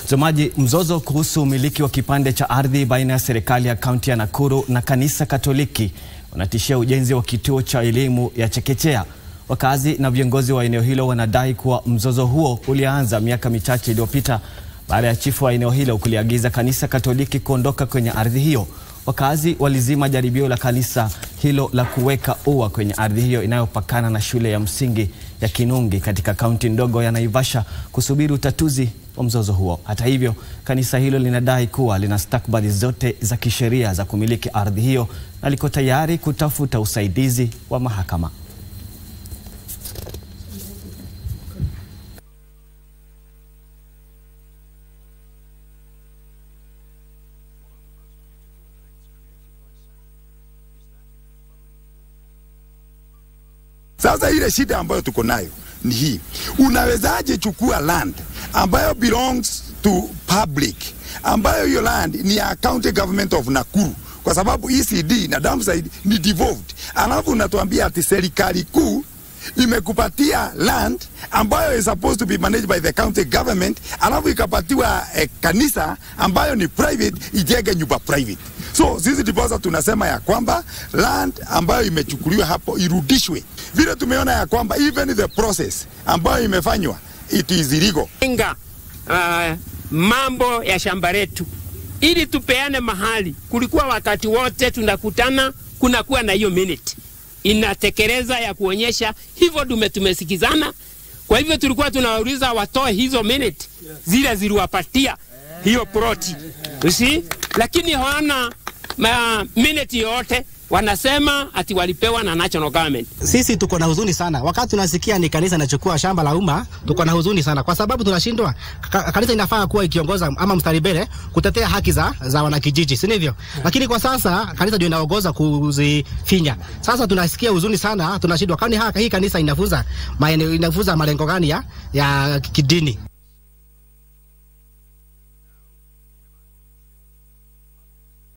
Mtazamaji, mzozo kuhusu umiliki wa kipande cha ardhi baina ya serikali ya kaunti ya Nakuru na kanisa Katoliki unatishia ujenzi wa kituo cha elimu ya chekechea. Wakazi na viongozi wa eneo hilo wanadai kuwa mzozo huo ulianza miaka michache iliyopita baada ya chifu wa eneo hilo kuliagiza kanisa Katoliki kuondoka kwenye ardhi hiyo. Wakazi walizima jaribio la kanisa hilo la kuweka ua kwenye ardhi hiyo inayopakana na shule ya msingi ya Kinungi katika kaunti ndogo ya Naivasha kusubiri utatuzi wa mzozo huo. Hata hivyo, kanisa hilo linadai kuwa lina stakabadhi zote za kisheria za kumiliki ardhi hiyo na liko tayari kutafuta usaidizi wa mahakama. Sasa ile shida ambayo tuko nayo ni hii, unawezaje chukua land ambayo belongs to public, ambayo hiyo land ni ya county government of Nakuru, kwa sababu ECD na Damside ni devolved, alafu unatuambia ati serikali kuu imekupatia land ambayo is supposed to be managed by the county government, alafu ikapatiwa eh, kanisa ambayo ni private ijenge nyumba private. So sisi ndiposa tunasema ya kwamba land ambayo imechukuliwa hapo irudishwe, vile tumeona ya kwamba even the process ambayo imefanywa it is illegal. Inga uh, mambo ya shamba letu ili tupeane mahali. Kulikuwa wakati wote tunakutana, kunakuwa na hiyo minute inatekeleza ya kuonyesha hivyo dume tumesikizana. Kwa hivyo tulikuwa tunawauliza watoe hizo minute zile ziliwapatia hiyo proti usi, lakini hawana ma minute yote wanasema ati walipewa na national government. Sisi tuko na huzuni sana wakati tunasikia ni kanisa inachukua shamba la umma. Tuko na huzuni sana kwa sababu tunashindwa. Ka, kanisa inafaa kuwa ikiongoza ama mstari mbele kutetea haki za, za wanakijiji, si ndivyo? Lakini kwa sasa kanisa ndio inaongoza kuzifinya. Sasa tunasikia huzuni sana, tunashindwa kwani hii kanisa inafunza maeneo inafunza malengo gani ya, ya kidini?